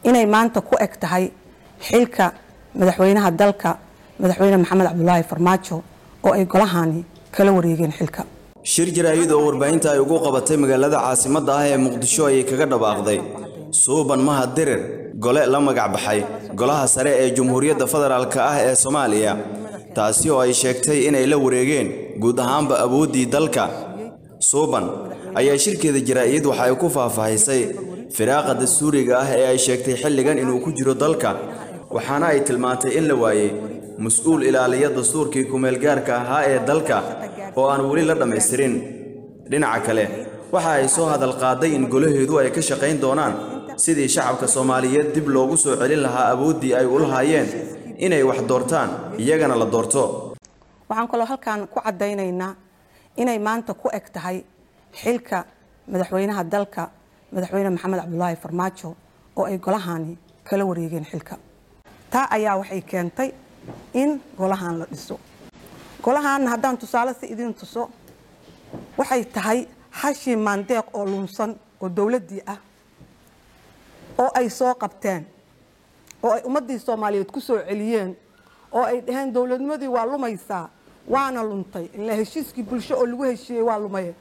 inay maanta ku eg tahay xilka madaxweynaha dalka madaxweyne maxamed cabdulaahi farmaajo oo ay golahani kala wareegeen xilka shir jaraa'id oo warbaahinta ay ugu qabatay magaalada caasimadda ah ee muqdisho ayay kaga dhawaaqday suuban mahad dirir gole la magac baxay golaha sare ee jumhuuriyadda federaalk ah ee soomaaliya taasi oo ay sheegtay inay la wareegeen guud ahaanba awooddii dalka suuban ayaa shirkeeda jaraa'id waxa ay ku faahfaahisay firaaqa dastuuriga ah ee ay sheegtay xilligan inuu ku jiro dalka waxaana ay tilmaantay in la waayey mas-uul ilaaliya dastuurkii kumeelgaarka ahaa ee dalka oo aan weli la dhammaystirin dhinaca kale waxa ay soo hadal qaaday in golaheedu ay ka shaqayn doonaan sidii shacabka soomaaliyeed dib loogu soo celin lahaa awooddii ay u lahaayeen inay wax doortaan iyagana la doorto waxaan kaloo halkan ku caddaynaynaa inay maanta ku eg tahay xilka madaxweynaha dalka madaxweyne maxamed cabdulaahi farmaajo oo ay golahani kala wareegeen xilka taa ayaa waxay keentay in golahan la dhiso golahan haddaan tusaale si idiin tuso waxay tahay hashii maandeeq oo lunsan oo dowladdii ah oo ay soo qabteen oo ay ummaddii soomaaliyeed ku soo celiyeen oo ay dhaheen dowladnimadii waa lumaysaa waana luntay ilaa heshiiskii bulsho oo lagu heshiiyey waa lumaye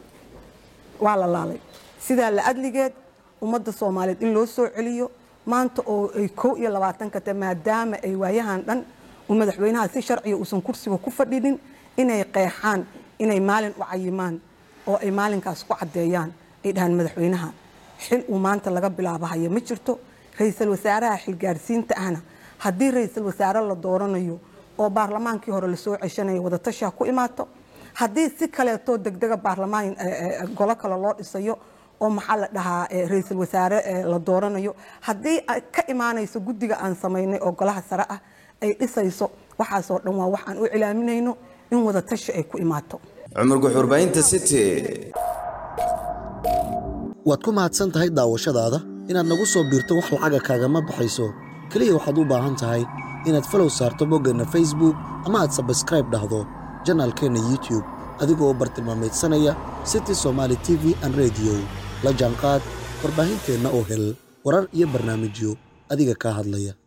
waa la laalay sidaa la adligeed ummadda soomaaliyeed in loo soo celiyo maanta oo ay kow iyo labaatanka ta maadaama ay waayahan dhan uu madaxweynaha si sharciga uusan kursiga ku fadhinin inay qeexaan inay maalin u cayimaan oo ay maalinkaas ku caddeeyaan ay dhahaan madaxweynaha xil uu maanta laga bilaabahayo ma jirto ra-iisul wasaaraha xilgaarsiinta ahna haddii ra-iisul wasaare la dooranayo oo baarlamaankii hore lasoo ceshanayo wadatashaa ku imaato haddii si kaleetoo degdega baarlamaan golo kale loo dhisayo oo maxaa la dhahaa ra-iisul wasaare la dooranayo haddii ka imaanayso guddiga aan samaynay oo golaha sare ah ay dhisayso waxaasoo dhan waa wax aan u cilaaminayno in wadatashi ay ku imaato cumar guxurbaahinta city waad ku mahadsan tahay daawashadaada inaad nagu soo biirto wax lacaga kaagama baxayso keliya waxaad u baahan tahay inaad falow saarto boggeenna facebook ama aad sabskraib dhahdo janaalkeenna youtube adigoo bartilmaamaydsanaya city somaali t v an rediyo la jaanqaad warbaahinteenna oo hel warar iyo barnaamijyo adiga kaa hadlaya